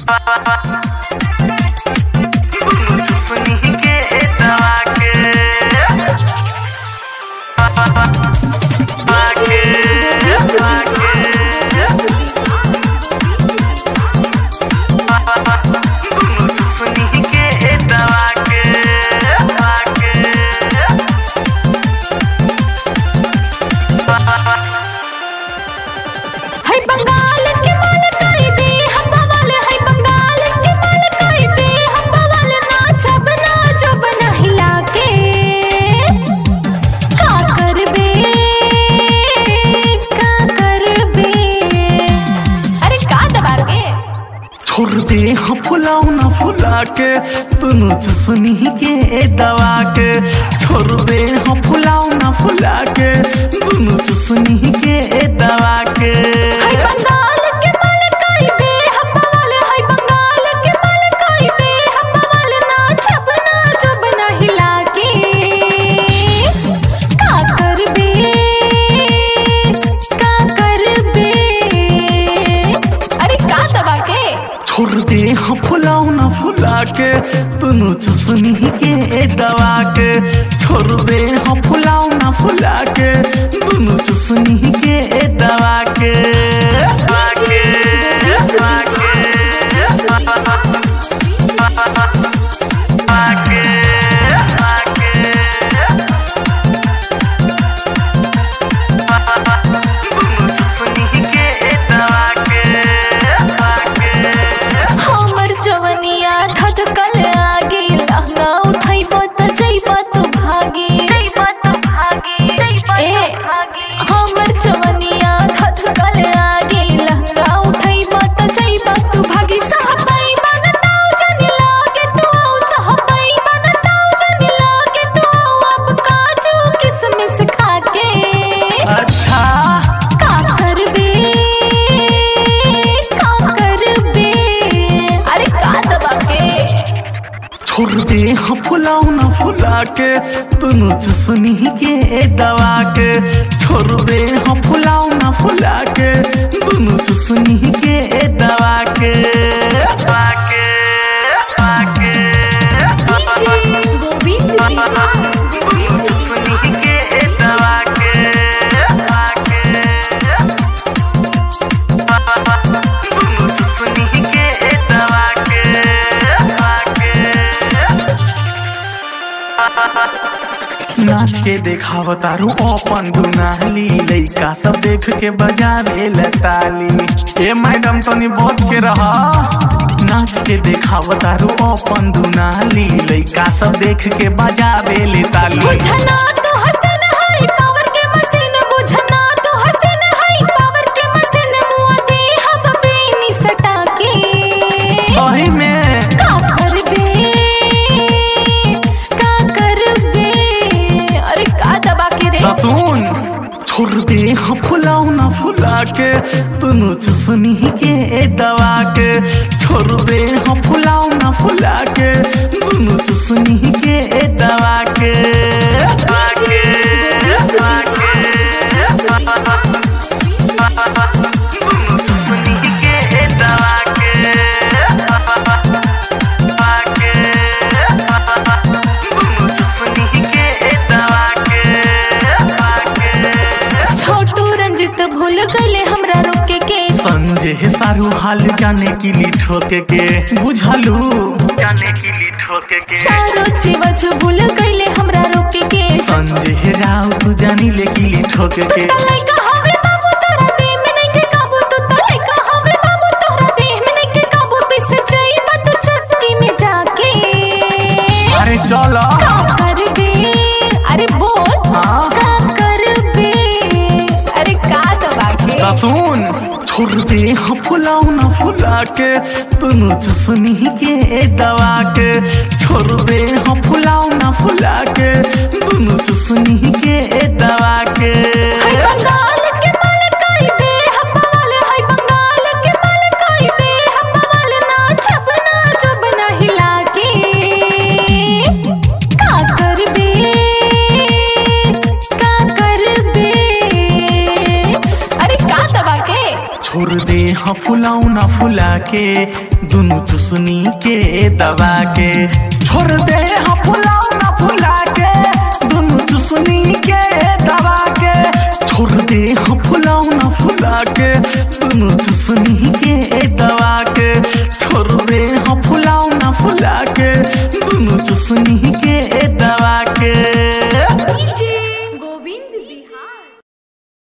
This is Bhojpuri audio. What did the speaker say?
है बंगाल के माल कई दे हम बवाल है बंगाल के माल कई दे हम बवाल नाचब नाचब ना हिला के का करबे का करबे अरे का दबा के छोड़ दे हाँ फुलाऊ ना फुला के तूनु चुसनी के दवा के छोड़ दे हाँ फुलाऊ ना फुला के तूनु चुसनी के दवा के है बंगाल के माल कई दे हम बवाल है बंगाल के माल कई दे हम बवाल नाचब नाचब ना हिला के का करबे का करबे अरे का दबा के छोड़ दे हाँ फुलाऊ ना फुला के तूनु चुसनी के दवा के छोड़ दे हाँ फुलाऊ ना फुला के तूनु चुसनी के दवा के दवा के, दवा के, दवा के, दवा के। तूनु चुसनी के दवा के, दवा के। हमर जवनिया धधकल आगे लहंगा उठाइब त जइब तू भागी जइब तू भागी ए हमर जवनिया धधकल आगे लहंगा उठाइब त जइब तू भागी सहबाई बनताऊ जनी लागे तू सहबाई बनताऊ जनी लागे तू अब काजू किसमिस खा के अच्छा का करबे का करबे अरे का दबा के छोड़ दे हाँ फुलाऊ ना फुला के तूनु चुसनी के दवा के छोड़ दे हाँ फुलाऊ ना फुला के तूनु चुसनी के दवा के दवा के दवा के गोविंद तूनु चुसनी के दवा के दवा के तूनु चुसनी के दवा के दवा के नाच के देखाव तारू अपन दुनाली लइका सब देख के बजावे ताली ए मैडम तनी बच के रहा नाच के देखाव तारू अपन दुनाली लइका सब देख के बजावे ले ताली बुझना तो हसन है पावर के मशीन बुझना तो हसन है पावर के मशीन मुआ दे हब बेनी सटा के सही में का करबे का करबे अरे का दबा के रे त सुन छोड़ दे हाँ फुलाऊ ना फुला के तूनु चुसनी के दवा के छोड़ दे हाँ फुलाऊ ना फुला के तूनु चुसनी के दवा के दवा के, दवा के, तूनु चुसनी के दवा के, दवा के, तूनु चुसनी के दवा के, दवा के। छोटू रंजित भूल गईले हमरा रोके के संजय सारू हाल जाने की ली ठोके के बुझलू जाने की ली ठोके के सारो चिवज भूल गईले हमरा रोके के संजय राव तू जानी ले की ली ठोके तू के तलाई कहावे बाबू तोरा देह में नहीं के काबू तू तलाई कहावे बाबू तोरा देह में नहीं के काबू पिस जाइब तू चटकी में जाके अरे चलो का करबे अरे बोल हाँ? का करबे अरे का दबा के त सुन छोड़ दे हाँ फुलाऊ ना फुला के तूनु चुसनी के दवा के छोड़ दे हाँ फुलाऊ ना फुला के तूनु चुसनी के दवा के है बंगाल के माल कई दे हवाल है बंगाल के माल कई दे हवाल नाचब नाचब ना हिला के का करबे का करबे अरे का दबा के छोड़ दे हाँ फुला फुलाउना फुला के दुनु चुसनी के दबा के छोड़ दे हम फुलाउना फुला के दुनु चुसनी के दबा के छोड़ दे हम फुलाउना फुला के दुनु चुसनी के दबा के छोड़ दे हम फुलाउना फुला के दुनु चुसनी के दबा के